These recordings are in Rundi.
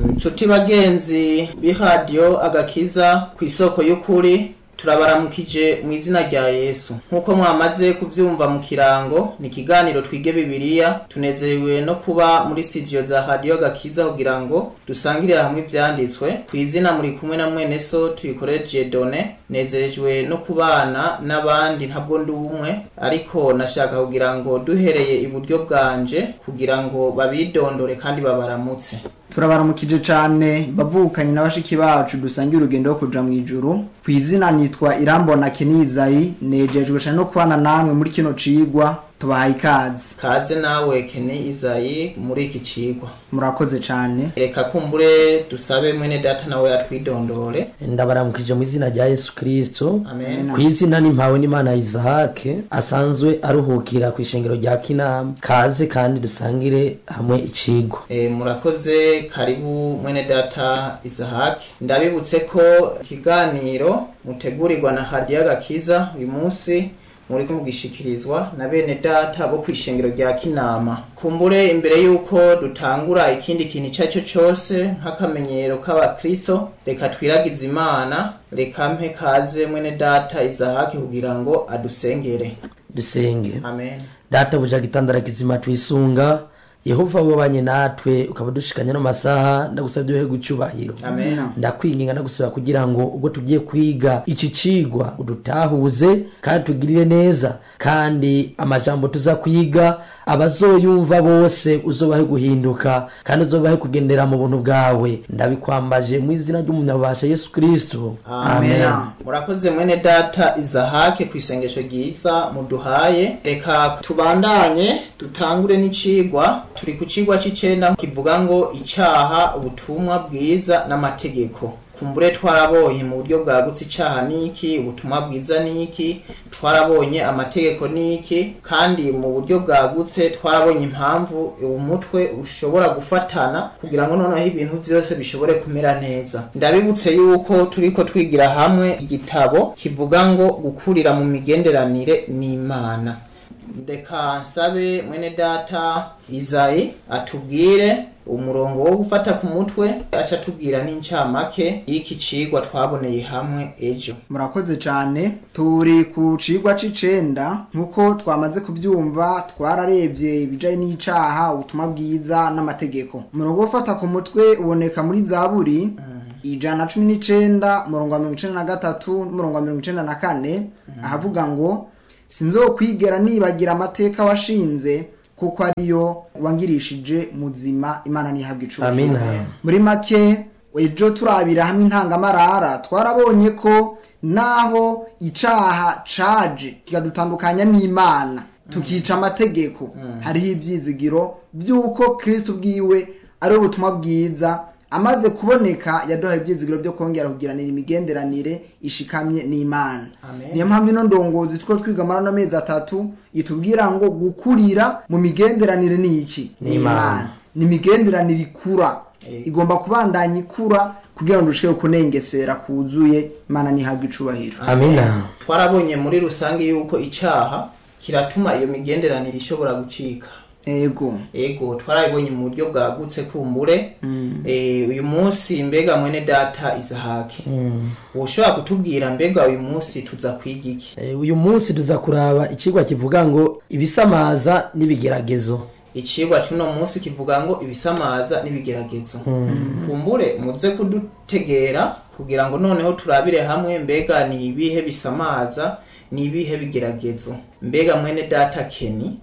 inshuti bagenzi b'iradiyo agakiza ku isoko y'ukuri turabaramukije mu izina rya yesu nk'uko mwamaze kubyumva mu kirango ni ikiganiro twige bibiliya tunezerewe no kuba muri studio za radiyo gakiza kugira ngo dusangire hamwe ibyanditswe ku izina muri kumwe na mwene so tuyikoreje done nezerejwe no kubana n'abandi ntabwo ndi umwe ariko nashaka kugira ngo duhereye iburyo bwanje kugira ngo babidondore kandi babaramutse turabaramukije cyane bavukanye na bashiki bacu dusangiye urugendo rwo kuja mu ijuru ku izina nitwa irambona kenizayi nejejwe cyane no kubana namwe muri kino cigwa tubahaye ikaze kaze nawe kene izayi muri iki cigwa murakoze cyane reka kumbure dusabe mwene data nawe yatwidondore ndabaramukije mu izina rya yesu kirisito amen ku izina n'impawe n'imana isahake asanzwe aruhukira ku ishengero rya kinama kaze kandi dusangire hamwe icigwa E, murakoze karibu mwene data isahaki ndabibutse ko ikiganiro mutegurirwa na hadiya gakiza uyu munsi muri kugishikirizwa na bene data bo kwishengero rya kinama kumbure imbere yuko dutangura ikindi kintu icyo ari cyo cyose nk'akamenyero k'abakristo reka twiragize imana reka mpe kaze mwene data isahaki kugira ngo adusengere dusenge amen data buja gitandara kizima twisunga yehova wabanye natwe ukaba dushikanya no masaha ndagusabye uhe gucyubahiro amen ndakwinginga ndagusaba kugira ngo ubwo tugiye kwiga iki cigwa udutahuze kandi tugirire neza kandi amajambo tuza kwiga abazoyumva bose uzobahe guhinduka kandi uzobahe kugendera mu buntu bwawe ndabikwambaje mu izina ry'umunyabasha yesu kristo amen murakoze mwene data izahake ku isengesho ryiza muduhaye reka tubandanye dutangure n'icigwa turi ku cigwa c'icenda kivuga ngo icaha ubutumwa bwiza n'amategeko kumbure twarabonye mu buryo bwagutse icaha niki ubutumwa bwiza niki twarabonye amategeko niki kandi mu buryo bwagutse twarabonye impamvu umutwe ushobora gufatana kugira ngo noneho ibintu byose bishobore kumera neza ndabibutse yuko turiko twigira hamwe igitabo kivuga ngo gukurira mu migenderanire n'imana ndeka nsabe mwene data izayi atubwire umurongo wo gufata ku mutwe aca atubwira n'incamake y'iki cigwa twaboneye hamwe ejo murakoze cyane turi ku cigwa c'icenda nk'uko twamaze kubyumva twararebye ibijanye n'icaha ubutumwa bwiza n'amategeko umurongo wo gufata ku mutwe uboneka muri zaburi ijana na cumi n'icenda umurongo wa mirongo icenda na gatatu n'umurongo wa mirongo icenda na kane ahavuga ngo sinzokwigera nibagira amateka washinze kuko ariyo wangirishije muzima imana ntihabwa icubahiro amina muri make ejo turabira hamwe intangamarara twarabonye ko naho icaha caje kikadutandukanya n'imana tukica amategeko hariho ivyizigiro vy'uko kristo bwiwe ari ubutumwa bwiza amaze kuboneka yaduhaye ivyizigiro vyo kongera kugiranira imigenderanire ishikamye n'imana Amen. niyo mpamvu ino ndongozi two twiga muri ano mezi atatu itubwira ngo gukurira mu migenderanire ni iki Ni Imana. ni imigenderanire ikura Eh. igomba kubandanya ikura kugira ngo dushobore kunengesera kuzuye imana ntihabwe icubahiro amina twarabonye muri rusange yuko icaha kiratuma iyo migenderanire ishobora gucika ego ego twarabibonye mu buryo bwagutse kumbure Eh, uyu munsi mbega mwene data isahaki woshobora kutubwira mbega uyu munsi tuza kwiga iki Eh, uyu munsi tuza kuraba icigwa kivuga ngo ibisamaza n'ibigeragezo icigwa c'uno munsi kivuga ngo ibisamaza n'ibigeragezo kumbure muze kudutegera kugira ngo noneho turabire hamwe mbega ni ibihe bisamaza ni ibihe bigeragezo mbega mwene data keni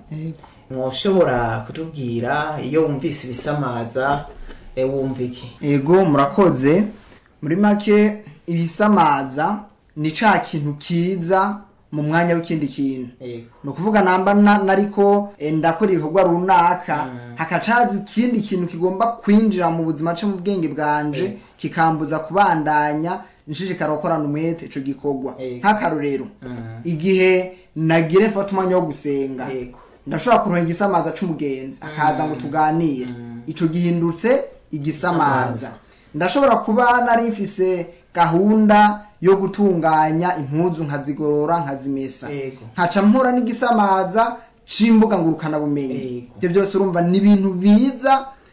mwoshobora kutubwira iyo wumvise ibisamaza e, wumva iki ego murakoze muri make ibisamaza ni ca kintu kiza mu mwanya w'ikindi kintu ego ni ukuvuga namba na- nariko eh, ndakora ibikorwa runaka hakacaza ikindi kintu kigomba kwinjira mu buzima co mu bwenge bwanje Eh. kikambuza kubandanya nshishikara gukorana umwete ico gikorwa Eh. nk'akarorero igihe nagire mfata umwanya wo gusenga ego ndashobora kuronka igisamaza c'umugenzi akaza ngo tuganire ico gihindutse igisamaza ndashobora kuba nari mfise gahunda yo gutunganya impuzu nkazigorora nkazimesa Yego. nkaca mpura n'igisamaza c'imbuga ngurukana bumenyi Yego. ibyo byose urumva ni ibintu biza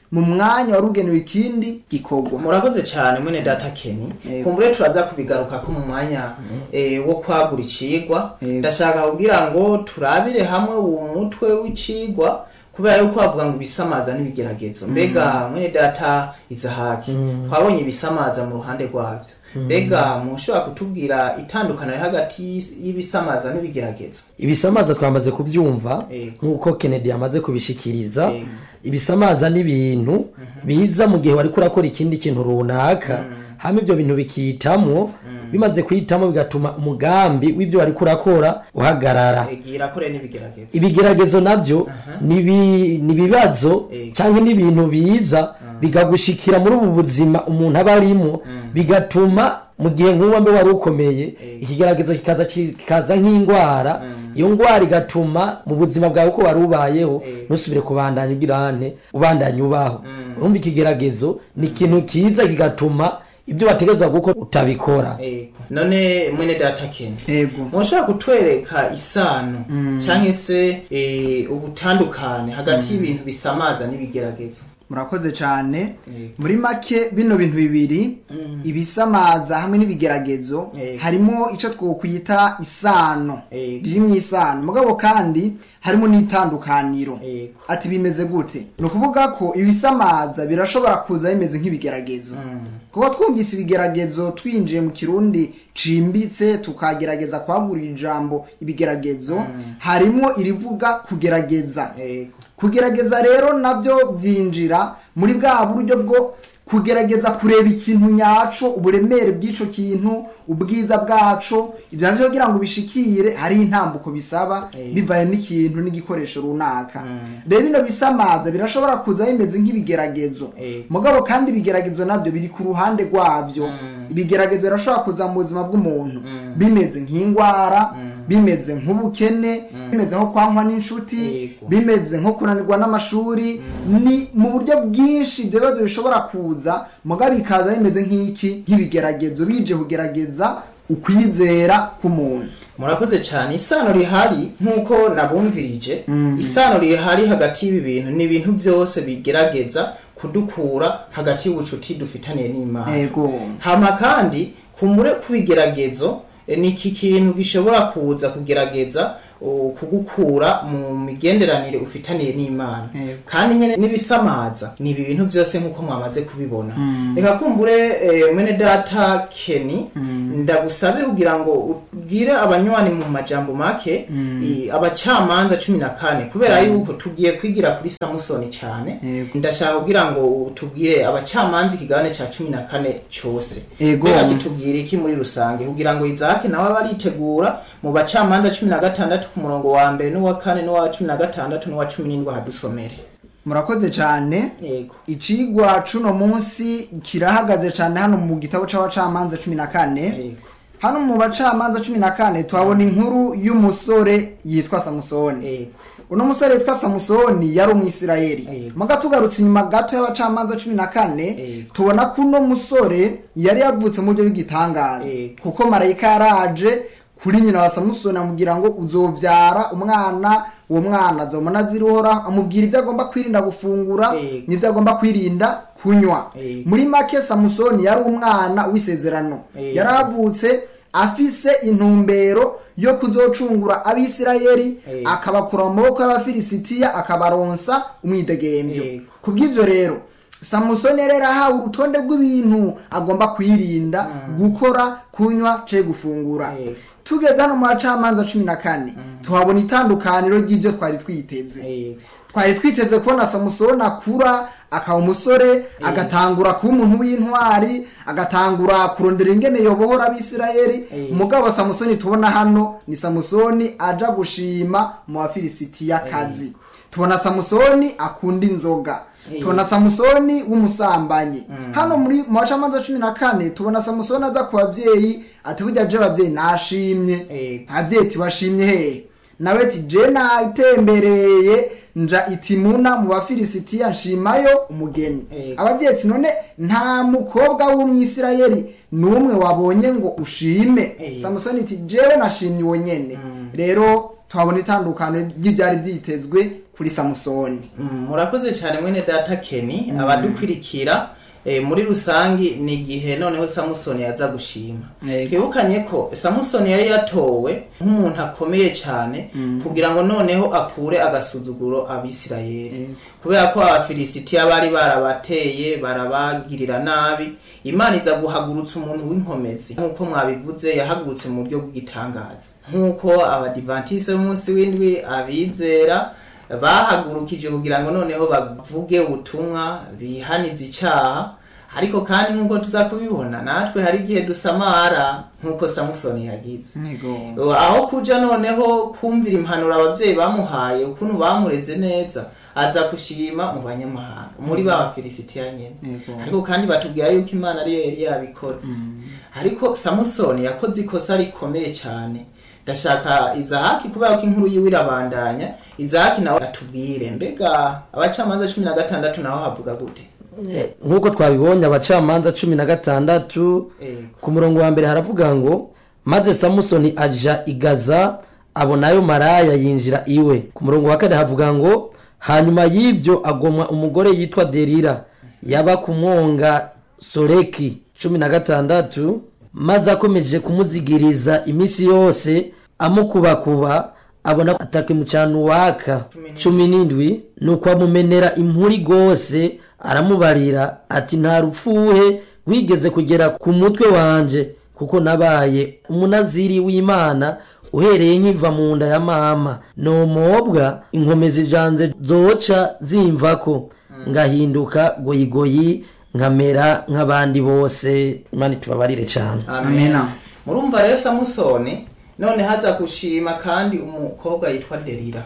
mu mwanya wari ugenewe ikindi gikorwa murakoze cyane mwene data keni Yego. kumbure turaza kubigaruka ko mu mwanya eh, wo kwagura icigwa Yego. ndashaka kugira ngo turabire hamwe uwo mutwe w'icigwa kubera yuko bavuga ngo ibisamaza n'ibigeragezo mbega mwene data izahaki twabonye ibisamaza mu ruhande rwabyo mbega mushobora kutubwira itandukaniro hagati y'ibisamaza n'ibigeragezo ibisamaza twamaze kubyumva Yego. nk'uko kennedy yamaze kubishikiriza Yego. ibisamaza n'ibintu biza mu gihe wari kurakora ikindi kintu runaka hama ibyo bintu bikitamwo bimaze kwitamo bigatuma umugambi w'ibyo wari kurakora uhagarara gira kore n'ibigeragezo ibigeragezo nabyo ni ibi- ni ibibazo Yego. cyangwa n'ibintu biza bigagushikira muri ubu buzima umuntu aba arimo bigatuma mu gihe nk'uwo mbe wari ukomeye ikigeragezo kikaza kikaza nk'indwara iyo ndwara igatuma mu buzima bwawe uko wari ubayeho ntusubire kubandanya ubwirane ubandanya ubaho urumva ikigeragezo ni ikintu kiza kigatuma ibyo bategereza gukora utabikora Ego. none mwene data keni yego mushobora kutwereka isano cyangwa se eh, ubutandukane hagati y'ibintu bisamaza n'ibigeragezo murakoze cyane Yego. muri make bino bintu bibiri ibisamaza hamwe n'ibigeragezo Yego. harimo icyo twokwita isano Yego. riri mu isano mugabo kandi harimo n'itandukaniro Yego. ati bimeze gute ni ukuvuga ko ibisamaza birashobora kuza bimeze nk'ibigeragezo kuba twumvise ibigeragezo twinjiye mu kirundi cimbitse tukagerageza kwagura ijambo ibigeragezo harimo irivuga kugerageza Ego. kugerageza rero nabyo byinjira muri bwa buryo bwo kugerageza kureba ikintu nyaco uburemere bw'ico kintu ubwiza bwaco ibyo navyo kugira ngo ubishikire hariho intambuko bisaba Eh. bivaye n'ikintu n'igikoresho runaka rero bino bisamaza birashobora kuza bimeze nk'ibigeragezo Eh. mugabo kandi ibigeragezo nabyo biri ku ruhande rwabyo ibigeragezo birashobora kuza mu buzima bw'umuntu bimeze nk'indwara bimeze nk'ubukene bimeze nko kwankwa n'inshuti Yego. bimeze nko kunanirwa n'amashuri ni mu buryo bwinshi ibyo bibazo bishobora kuza mugabo bikaza bimeze nk'iki nk'ibigeragezo bije kugerageza ukwizera k'umuntu murakoze cyane isano rihari nk'uko nabumvirije isano rihari hagati y'ibi bintu ni ibintu byose bigerageza kudukura hagati y'ubucuti dufitaniye n'imana yego hama kandi kumure kubigeragezo eh, ni iki kintu gishobora kuza kugerageza uh, kugukura mu migenderanire ufitaniye n'imana Yego. kandi nyene n'ibisamaza ni ibi bintu byose nk'uko mwamaze kubibona reka kumbure eh, mwene data keni ndagusabe kugira ngo ubwire abanywanyi mu majambo make i- abacamanza cumi na kane kubera yuko tugiye kwigira kuri samusoni cyane Yego. ndashaka kugira ngo tubwire abacamanza ikigabane cya cumi na kane cyose Yego. Mbega kitubwira iki muri rusange kugira ngo izaki nawe abe aritegura mu bacamanza cumi na gatandatu ku murongo wa mbere n'uwa kane n'uwa cumi na gatandatu n'uwa cumi n'indwi hadusomere murakoze cyane yego icigwa cuno munsi kirahagaze cyane hano mu gitabo c'abacamanza cumi na kane yego hano mu bacamanza cumi na kane tuhabona inkuru y'umusore yitwa samusoni yego uno musore yitwa samusoni yari umwisirayeli Yego. muga tugarutse inyuma gato y'abacamanza cumi na kane Yego. tubona ko uno musore yari yavutse mu buryo bw'igitangaza Yego. kuko marayika yaraje kuri nyina wa samusoni amubwira ngo uzobyara umwana uwo mwana azomona azirora amubwira ibyo agomba kwirinda gufungura Yego. n'ibyo agomba kwirinda kunywa Yego. muri make samusoni yari umwana w'isezerano Yego. yaravutse afise intumbero yo kuzocungura abisirayeli Yego. akabakura mu maboko y'abafilisitiya akabaronsa umwidegemvyo Yego. kubw'ivyo rero samusoni rero ahawe urutonde rw'ibintu agomba kwirinda gukora kunywa ce gufungura Yego. tugeze hano mu bacamanza cumi na kane tuhabona itandukaniro ry'ibyo twari twiteze yego twari twiteze kubona samusoni akura akaba umusore agatangura kuba umuntu w'intwari agatangura kurondera ingene yobohora abisirayeli Eh. umugabo samusoni tubona hano ni samusoni aja gushima mu bafilisitiya kazi tubona samusoni akunda inzoga Eh. tubona samusoni w'umusambanyi hano muri mu bacamanza cumi na kane tubona samusoni aza ku babyeyi ati burya je ababyeyi nashimye Eh. ababyeyi tibashimye hehe nawe ati je natembereye nja itimuna mu bafilisitiya nshimayo umugeni Eh. ababyeyi ati none nta mukobwa w'umwisirayeli n'umwe wabonye ngo ushime Eh. samusoni ati jewe nashimye uwo nyene rero tuhabona itandukano ry'ibyari byitezwe kuri samusoni Mm, murakoze cyane mwene data keni abadukurikira eh, muri rusangi ni igihe noneho samusoni yaza gushima Yego. twibukanye ko samusoni yari yatowe nk'umuntu akomeye cyane kugira ngo noneho akure agasuzuguro abisirayeli kubera ko abafilisitiya bari barabateye barabagirira nabi imana iza guhagurutsa umuntu w'inkomezi nk'uko mwabivuze yahagurutse mu buryo bw'igitangaza nk'uko abadivantise b'umunsi w'indwi abizera bahagurukije kugira ngo noneho bavuge ubutumwa bihanize icyaha ariko kandi nk'uko tuza kubibona natwe hari igihe dusamara nk'uko samusoni yagize aho kuja noneho kumvira impanuro ababyeyi bamuhaye ukuntu bamureze neza aza kushima mu banyamahanga muri ba bafilisitiya nyene Yego. ariko kandi batubwira yuko imana ariyo yari yabikoze ariko samusoni yakoze ikosa rikomeye cyane ndashaka izahaki kubera ko inkuru yiwe irabandanya izahaki nawe atubwire mbega abacamanza cumi na gatandatu naho havuga gute Eh, nk'uko twabibonye abacamanza cumi na gatandatu Ego. ku murongo wa mbere haravuga ngo maze samusoni aja igaza abonayo maraya yinjira iwe ku murongo wa kane havuga ngo hanyuma y'ibyo agomwa umugore yitwa derira yaba ku mwonga soreki cumi na gatandatu maze akomeje kumuzigiriza iminsi yose amukubakuba abona atakimucana uwaka cumi n'indwi nuko amumenera impuri rwose aramubarira ati nta rupfuhe wigeze kugera ku mutwe wanje kuko nabaye umunaziri w'imana uhereye nkiva mu nda ya mama nomobwa inkomezi janje zoca zimvako ngahinduka goyigoyi nkamera nk'abandi bose imana itubabarire cyane Amena. murumva rero samusoni none haza gushima kandi umukobwa yitwa derira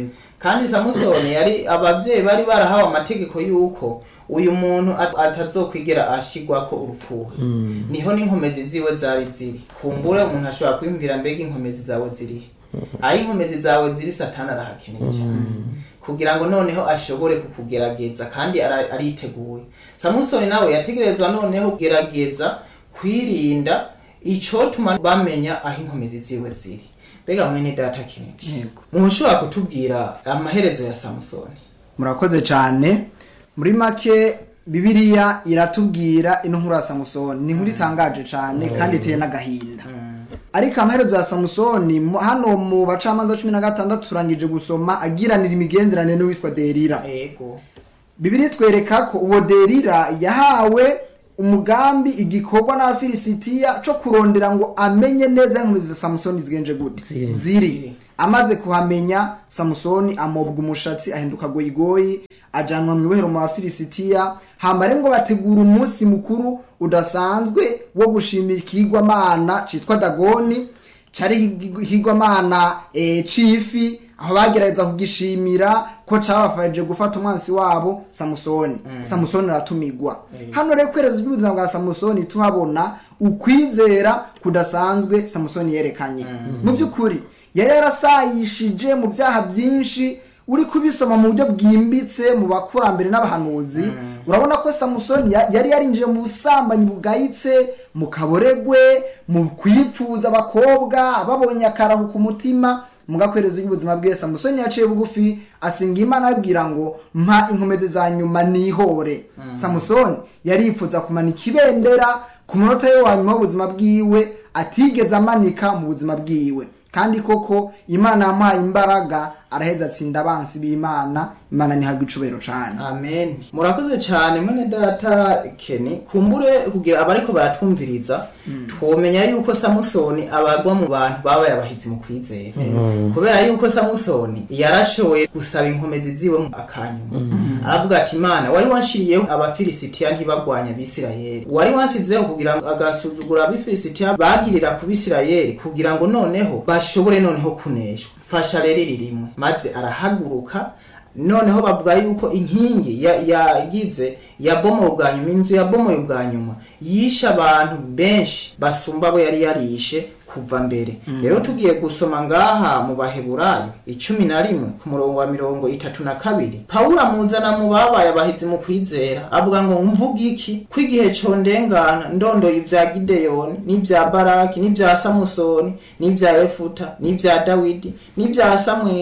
kandi samusoni yari ababyeyi bari barahawe amategeko y'uko uyu muntu at- atazokwigera ashigwako urupfuwe niho n'inkomezi ziwe zari ziri kumbure umuntu ashobora kwiyumvira mbega inkomezi zawe ziri aho inkomezi zawe ziri satani arahakeneye cyane kugira ngo noneho ashobore kukugerageza kandi ara- ariteguye samusoni nawe yategerezwa noneho kugerageza kwirinda icotuma bamenya aho inkomezi ziwe ziri mbega mwene data kineti Yego. umuntu ushobora kutubwira amaherezo ya samusoni murakoze cyane muri make bibiliya iratubwira ino nkuru ya samusoni ni inkuru itangaje cyane kandi iteye n'agahinda ariko amaherezo ya samusoni mu- hano mu bacamanza cumi na gatandatu turangije gusoma agiranira imigenderanire n'uwitwa derira ego bibiri twereka ko uwo derira yahawe umugambi igikorwa n'abafilisitiya cyo kurondera ngo amenye neza inkomezi za samusoni zigenje gute Ziri. ziri amaze kuhamenya samusoni amobwa umushatsi ahinduka goyigoyi ajanwa mu ibohero mu bafilisitiya hambare ngo bategura umunsi mukuru udasanzwe wo gushimira ikigwamana citwa dagoni cari higwamana e, cifi aho bagerageza kugishimira ko cabafashije gufata umwansi wabo samusoni samusoni aratumigwa hano rero kwereza iby'ubuzima bwa samusoni tuhabona ukwizera kudasanzwe samusoni yerekanye mu by'ukuri yari yarasayishije mu byaha byinshi uri kubisoma mu buryo bwimbitse mu bakurambere n'abahanuzi urabona ko samusoni ya- yari yarinjiye mu busambanyi bugayitse mu kaboregwe mu kwipfuza abakobwa babonye akarahu ku mutima mu gakwerezo y'ubuzima bwe samusoni yaciye bugufi asinga imana ababwira ngo mpa inkomezi za nyuma nihore samusoni yarifuza kumanika ibendera ku munota we wa nyuma w'ubuzima bwiwe atigeze amanika mu buzima bwiwe kandi koko imana yamuhaye imbaraga araheza atsinda abansi b'imana imana ntihabwe icubero cane amen murakoze cyane mwene data keni kumbure kugira abariko baratwumviriza twomenya yuko samusoni abagwa mu bantu babaye abahizi mu kwizera kubera yuko samusoni yarashoboye gusaba inkomezi ziwe mu akanyuma aravuga ati imana wari wanshiriyeho abafilisitiya ntibagwanya abisirayeli wari wansizeho kugira ngo agasuzugura abafilisitiya bagirira ku bisirayeli kugira ngo noneho bashobore noneho kuneshwa fasha rero iri rimwe maze arahaguruka noneho bavuga yuko inkingi ya- yagize yabomoye ubwa nyuma inzu yabomoye ubwa nyuma yishe abantu benshi basumba abo yari yarishe kuva mbere rero tugiye gusoma ngaha mu baheburayo icumi na rimwe ku murongo wa mirongo itatu na kabiri pawulo amuzana mu babaye abahizi mu kwizera avuga ngo mvuga iki ko igihe condengana ndondoye ibya gideyoni n'ibya baraki n'ibya samusoni n'ibya efuta n'ibya dawidi n'ibya samweli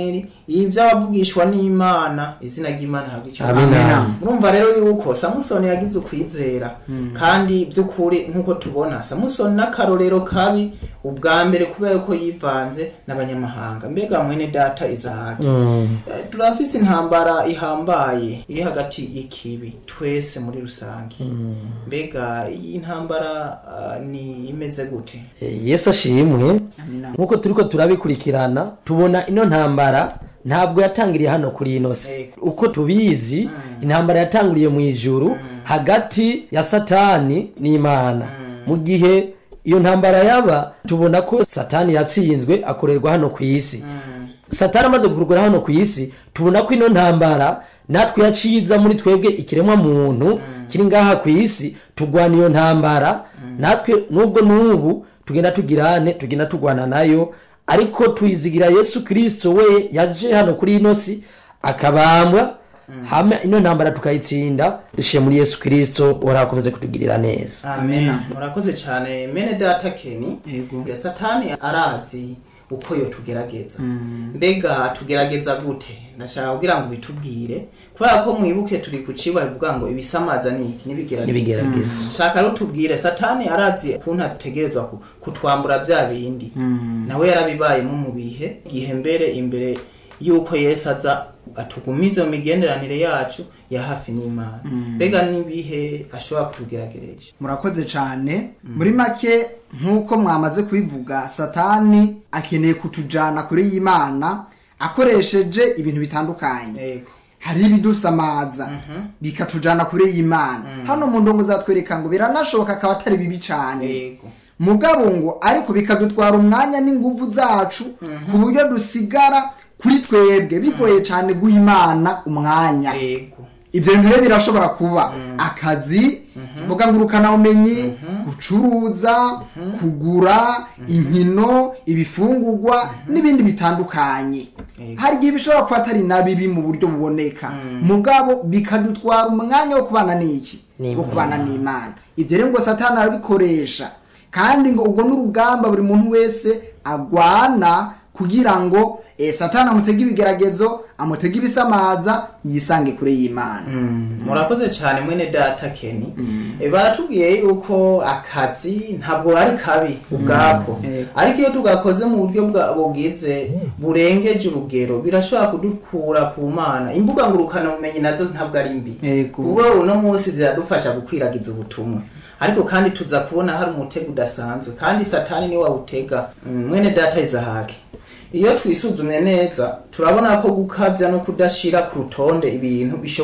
ivy'abavugishwa n'imana izina ry'imana habwa icyo Amina. murumva rero yuko samusoni yagize ukwizera kandi by'ukuri nk'uko tubona samusoni n'akarorero kabi ubwa mbere kubera yuko yivanze n'abanyamahanga mbega mwene data izahake Eh, turafise intambara ihambaye iri hagati y'ikibi twese muri rusange mbega iyi ntambara ah, ni imeze gute Eh, yesu ashimwe Amina. nk'uko turiko turabikurikirana tubona ino ntambara ntabwo yatangiriye hano kuri ino si Yego. uko tubizi intambara yatanguriye mu ijuru hagati ya satani n'imana mu gihe iyo ntambara yaba tubona ko satani yatsinzwe akorerwa hano ku isi satani amaze gukurwa hano ku isi tubona ko ino ntambara natwe yaciza muri twebwe ikiremwa muntu kiri ngaha ku isi tugwana iyo ntambara natwe nubwo n'ubu tugenda tugirane tugenda tugwana nayo ariko tuyizigira yesu kirisito we yaje hano kuri ino si akabambwa hama ino ntambara tukayitsinda dushiye muri yesu kirisito warakomeze kutugirira neza amen murakoze cyane mene data keni Yego. ya satani arazi uko yo tugerageza mbega tugerageza gute ndashaka kugira ngo bitubwire kubera ko mwibuke turi ku cibwa bivuga ngo ibisamaza ni iki n'ibigerageza N'ibigerageza. shaka rero tubwire satani arazi ukuntu ategerezwa ku- kutwambura bya bindi nawe yarabibayemo mu bihe igihe mbere imbere yuko yesu aza atugumize mu migenderanire yacu ya hafi n'imana mbega n'ibihe ashobora kutugerageresha murakoze cyane muri make nk'uko mwamaze kubivuga satani akeneye kutujyana kure y'imana akoresheje ibintu bitandukanye yego hari ibidusamaza bikatujyana kure y'imana hano mu ndongo zatwereka ngo biranashoboka akaba atari bibi cyane yego mugabo ngo ariko bikadutwara umwanya n'ingufu zacu ku buryo dusigara kuri twebwe bigoye cyane guha imana umwanya yego ibyo bintu rero birashobora kuba akazi imbuga ngurukanabumenyi gucuruza kugura inkino ibifungurwa n'ibindi bitandukanye Yego. hari igihe bishobora kuba atari na bibi mu buryo buboneka mugabo bikadutwara umwanya wo kubana n'iki N'Imana. wo kubana n'imana ibyo rero ngo satani arabikoresha kandi ngo ubwo n'urugamba buri muntu wese agwana kugira ngo eh, satani amutege ibigeragezo amutege ibisamaza yisange kure y'imana murakoze cyane mwene data keni Eh, baratubwiye yuko akazi ntabwo ari kabi ubwako Yego. ariko iyo tugakoze mu buryo bwa- bugize burengeje urugero birashobora kudukura ku mana imbuga ngurukanabumenyi nazo ntabwo ari mbi Yego. kuko uno munsi ziradufasha gukwiragiza ubutumwa ariko kandi tuza kubona hari umutego udasanzwe kandi satani niwe wawutega Mm, mwene data izahake iyo twisuzumye neza turabona ko gukabya no kudashira ku rutonde ibintu bishobora